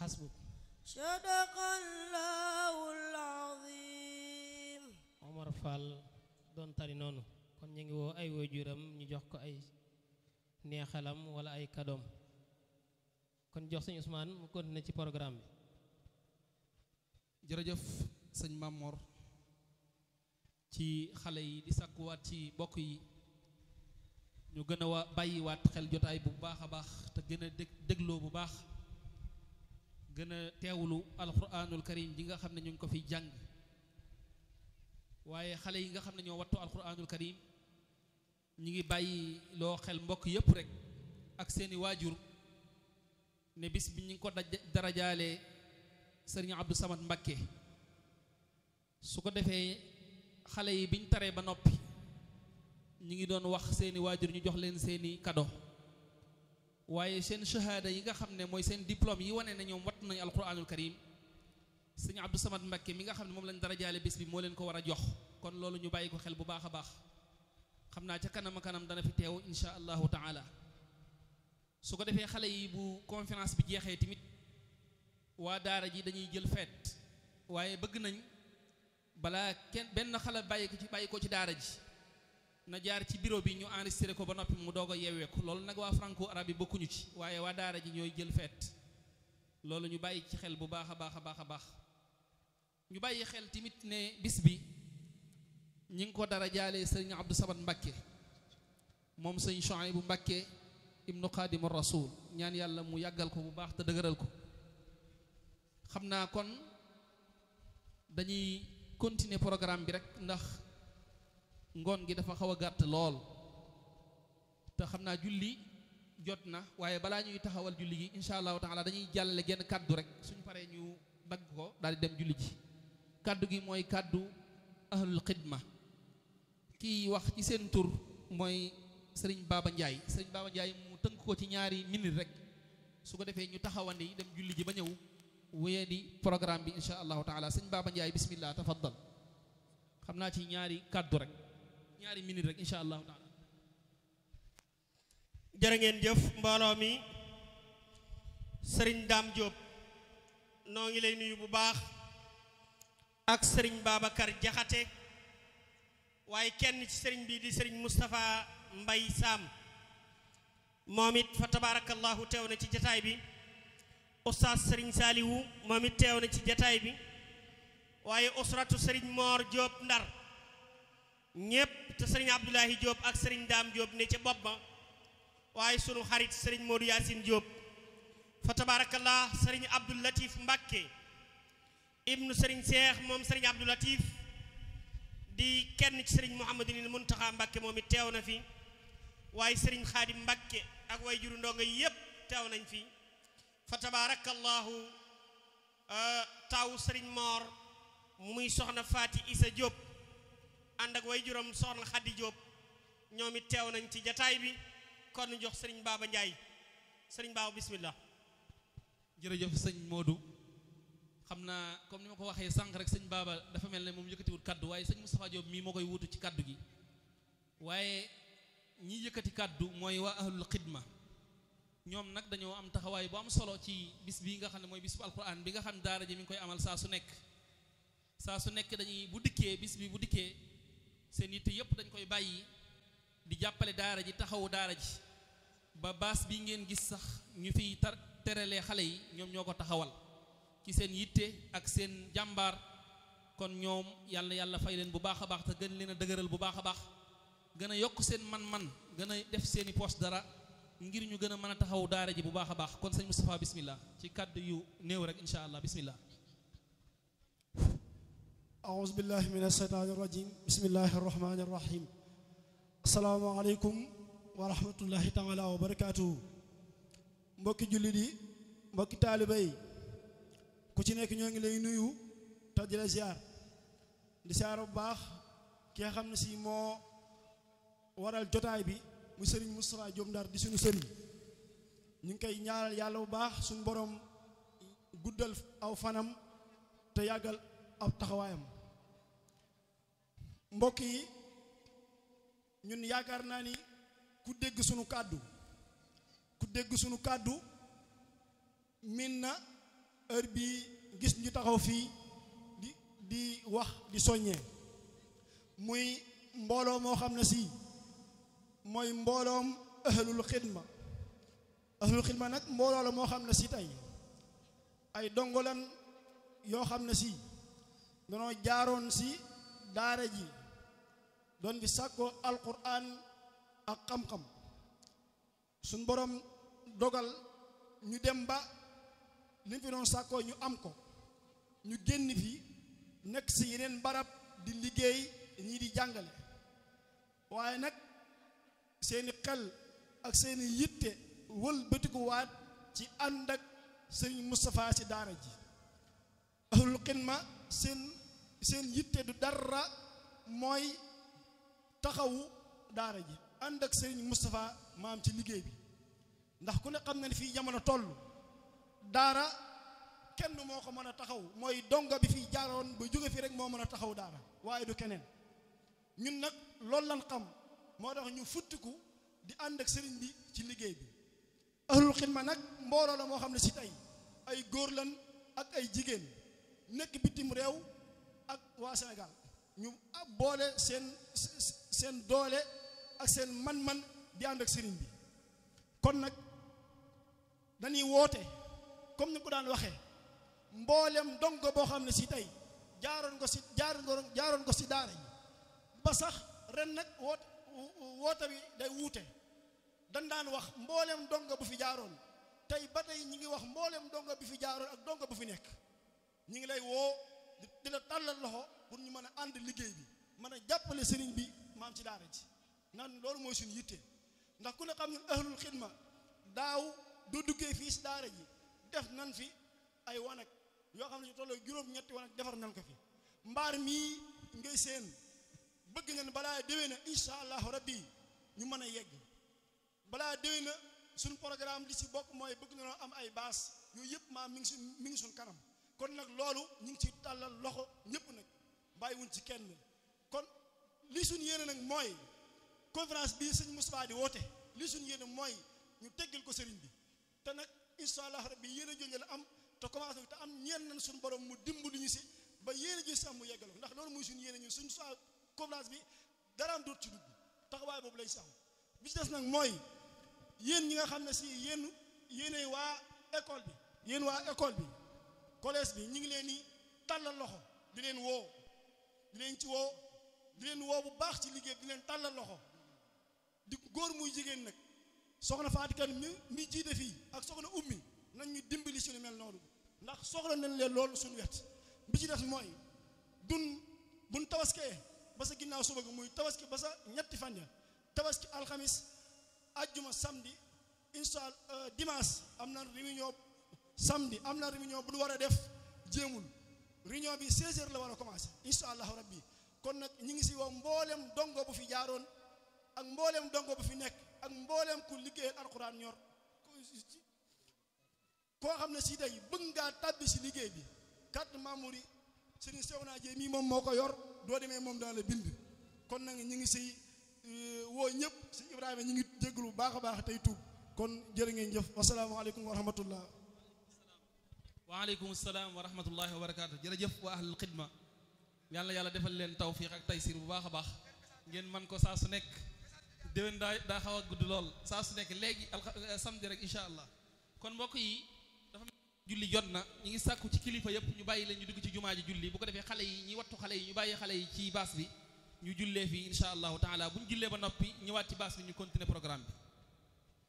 xasbuk sadaqallahul azim Omar Fall doon tari noonu kon ñu ngi woo ay waajuram ñu jox ko ay neexalam wala ay kadoom kon jox sëñ Ousmane mu continuer ci programme bi jërëjëf sëñ Mamor ci xale yi di sàkkuwaat ci bokk yi ñu gën a wa bàyyiwaat xel jotaay bu baax a baax te gën a dég dégloo bu baax gën a teewlu alquranul karim ji nga xam ne ñu ngi ko fiy jàng waaye xale yi nga xam ne ñoo wattu alquranul karim ñi ngi bàyyi loo xel mbokk yépp rek ak seeni waajur ne bis bi ñu ngi ko daj darajaale sëriñ Abdou Samad Mbakke su ko defee xale yi biñ taree ba noppi ñi ngi doon wax seeni waajur ñu jox leen seeni kado waaye seen shahada yi nga xam ne mooy seen diplôme yi wane ne ñoom watt nañu alquranul karim sëriñ Abdou Samad Mbakke mi nga xam ne moom lañ darajaale bis bi moo leen ko war a jox kon loolu ñu bàyyi ko xel bu baax a baax xam naa ca kanam a kanam dana fi teew insha allahu taala su ko defee xale yi bu conférence bi jeexee tamit waa daara ji dañuy jël feet waaye bëgg nañ balaa kenn benn xale bàyyi ko ci bàyyi ko ci daara ji na jaar ci bureau bi ñu enregistré ko ba noppi mu doog a yeewee ko loolu nag waa franco arabe yi bokkuñu ci waaye waa daara ji ñooy jël feet loolu ñu bàyyi ci xel bu baax a baax a baax a baax ñu bàyyi xel tamit ne bis bi ñi ngi ko dara jaalee sëriñ Abdou Samad Mbakke moom sëñ Chouaïbou Mbakke ibnu Xaadimu Rasul ñaan yàlla mu yàggal ko bu baax te dëgëral ko xam naa kon dañuy continuer programme bi rek ndax ngoon gi dafa xaw a gàtt lool te xam naa julli jot na waaye balaa ñuy taxawal julli gi insha allahu taala dañuy jàllale genn kàddu rek suñ paree ñu dagg ko daal di dem julli ji kàddu gi mooy kàddu ahlul xidma kii wax ci seen tur mooy sëriñ Baba Ndiaye sëriñ Baba Ndiaye mu tënk ko ci ñaari minute rek su ko defee ñu taxawandi dem julli ji ba ñëw wéyee di programme bi insha allahu taala sëñ Baba Ndiaye bismillah tafaddal xam naa ci ñaari kàddu rek ñaari minute rek insha allahu taala jërë ngeen jëf mbooloo mi sëriñ Dame Diop noo ngi lay nuyu bu baax ak sëriñ Babacar Jaxate waaye kenn ci sëriñ bi di sëriñ Moustapha Mbay Sam moom it fa tabarakallahu teew na ci jataay bi oustaz sëriñ Saaliwu moom it teew na ci jataay bi waaye usratu sëriñ Moor Diop Ndar ñépp te sëriñ Abdoulahi Diop ak sëriñ Dame Diop ne ca bopp ba waaye sunu xarit sëriñ Modou Yacine Diop fa tabarakallah sëriñ Abdou Latif Mbacke ibnu sëriñ Cheikh moom sëriñ Abdou Latif di kenn ci sëriñ Mouhamadunil Muntaxa Mbacke moom it teew na fi waaye sëriñ Xaadim Mbacke ak way juru ndongo yépp teew nañ fi fa tabarakallahu taw sëriñ Mor muy soxna Faati Isa Diop ànd ak way juróom soxna Xaddi Diop ñoom it teew nañ ci jataay bi kon ñu jox sëriñ Baba Ndiaye sëriñ Baba bismillah jërëjëf sëñ Modou xam naa comme ni ma ko waxee sànq rek sëñ Baba dafa mel ne moom yëkkatiwut kaddu waaye sëñ Moustapha Diop mii moo koy wutu ci kaddu gi waaye ñi yëkkati kaddu mooy waa ahlul xidma ñoom nag dañoo am taxawaay bu am solo ci bis bii nga xam ne mooy bis bu alquran bi nga xam ne daara ji mi ngi koy amal saa su nekk saa su nekk dañuy bu dikkee bis bi bu dikkee seen yitte yëpp dañ koy bàyyi di jàppale daara ji taxawu daara ji ba baas bi ngeen gis sax ñu fiy tar teralee xale yi ñoom ñoo ko taxawal ci seen yitte ak seen jàmbaar kon ñoom yàlla yàlla fay leen bu baax a baax te gën leen a dëgëral bu baax a baax gën a yokk seen man-man gën a def seeni poste dara ngir ñu gën a mën a taxaw daara ji bu baax a baax kon sëñ Moustapha bismillah ci kàddu yu néew rek insha allah bismillah أعوذ بالله من الشيطان الرجيم بسم الله الرحمن الرحيم السلام عليكم ورحمة الله تعالى وبركاته mbokki jullit yi mbokki taaliba yi ku ci nekk ñoo ngi lay nuyu te di la ziar di ziar bu baax ki nga xam ne si moo waral jotaay bi mu sëriñ Moustapha Diop Ndar di suñu sëriñ ñu ngi koy ñaanal yàlla bu baax suñu borom guddal aw fanam te yàggal ab taxawaayam mbokk yi ñun yaakaar naa ni ku dégg sunu kàddu ku dégg sunu kàddu min na heure bii gis ñu taxaw fii di di wax di soññee muy mbooloo moo xam ne si mooy mbooloom ahlul xidma ahlul xidma nag mbooloo la moo xam ne si tey ay dongolan yoo xam ne si danoo jaaroon si daara ji doon bi sàkkoo alquran ak xam-xam suñ borom dogal ñu dem ba li fi doon sàkkoo ñu am ko ñu génn fi nekk si yeneen barab di liggéey ñii di jàngale waaye nag seeni xel ak seeni yitte wël bëtikuwaat ci ànd ak sëriñ Moustapha ci daara ji ahlul xidma seen seen yitte du dara mooy taxawu daara ji ànd ak sëriñ Moustapha maam ci liggéey bi ndax ku ne xam na ne fii jamono toll daara kenn moo ko mën a taxaw mooy donga bi fii jaaroon ba jóge fi rek moo mën a taxaw daara waaye du keneen ñun nag loolu lan xam moo tax ñu futtiku di ànd ak sëriñ bi ci liggéey bi ahlul xidma nag mbooloo la moo xam ne si tey ay góor lan ak ay jigéen nekk bitim réew ak waa Sénégal ñu boole seen seen doole ak seen man-man di ànd ak sëriñ bi kon nag dañuy woote comme ni ko daan waxee mboolem dongo boo xam ne si tey jaaroon ko si jaaroon jaaroon ko si daara yi ba sax ren nag woote woote bi day wuute dañ daan wax mboolem dongo bu fi jaaroon tey ba tey ñi ngi wax mboolem dongo bi fi jaaroon ak dongo bu fi nekk ñi ngi lay woo di la tàllal loxo pour ñu mën a ànd liggéey bi mën a jàppale sëriñ bi maam ci daara ji nan loolu mooy suñu yitte ndax ku ne xam ne ahlul xidma daaw doo duggee fii si daara ji def nan fi ay wanag yoo xam ne ñu tolloo juróom-ñetti wanag defar nan ko fi mbaar mii ngay seen bëgg nañ balaa déwee na insha allahu rabbi ñu mën a yegg balaa déwee na suñ programme li si bokk mooy bëgg nañoo am ay baas yooyu yëpp maa mi ngi suñ mi ngi suñ kanam kon nag loolu ñu ngi ci tàllal loxo ñëpp nag bàyyiwuñ ci kenn kon li suñ yéene nag mooy conférence bii sëñ Moustapha di woote li suñ yéene mooy ñu teggil ko sëriñ bi te nag insha allah rabbi yéen a jooju la am te commencé te am ñeen nañ suñu borom mu dimbali ñu si ba yéen a ji si am mu yeggaloo ndax loolu mooy suñu yéene ñun suñ soit conférence bi daraam doot ci dugg taxawaay boobu lañ sax bi ci des nag mooy yéen ñi nga xam ne si yéen yéenay waa école bi yéen waa école bi collège bi ñu ngi leen di tàllal loxo di leen woo di leen ci woo di leen woo bu baax ci liggéey di leen tàllal loxo di góor muy jigéen nag soxna Faatikan mi mi jiite fii ak soxna ummi nañ ñu dimbali suñu mel noonu ndax soxla nañ leen loolu suñu wet bi ci des mooy dun buñ tabaskee ba sa ginnaaw suba gi muy tabaski ba sa ñetti fan ya tabaski alxamis ajjuma samedi incha allah dimanche am na réunion samedi am na réunion bu ñu war a def jéemul réunion bi 16 heures la war a commencé incha allahu rabbi kon nag ñi ngi si woo mboolem dongo bu fi jaaroon ak mboolem dongo bu fi nekk ak mboolem ku liggéeyal alquran ñor koo xam ne si day bëgg ngaa tàbbi si liggéey bi carte membre yi sëriñ Sewna Jéey mii moom moo ko yor doo demee moom dana la bind kon nag ñi ngi si woo ñëpp si Ibrahima ñi ngi jégalu bu baax a baax tey tuub kon jërë ngeen jëf wasalaamaaleykum wa rahmatullah waaleykum salaam wa rahmatullahi wa barakaatu jërëjëf waa ahlul xidma yàlla yàlla defal leen tawfiq ak taysir bu baax a baax ngeen man ko saa su nekk déwén daa daa xaw a gudd lool saa su nekk léegi alxa samedi rek incha allah kon mbokk yi dafa julli jot na ñu ngi sàkku ci kilifa yëpp ñu bàyyi leen ñu dugg ci jumaa ji julli bu ko defee xale yi ñi wattu xale yi ñu bàyyi xale yi ci baas bi ñu jullee fii incha allahu taala bu ñu jullee ba noppi ñëwaat ci baas bi ñu continuer programme bi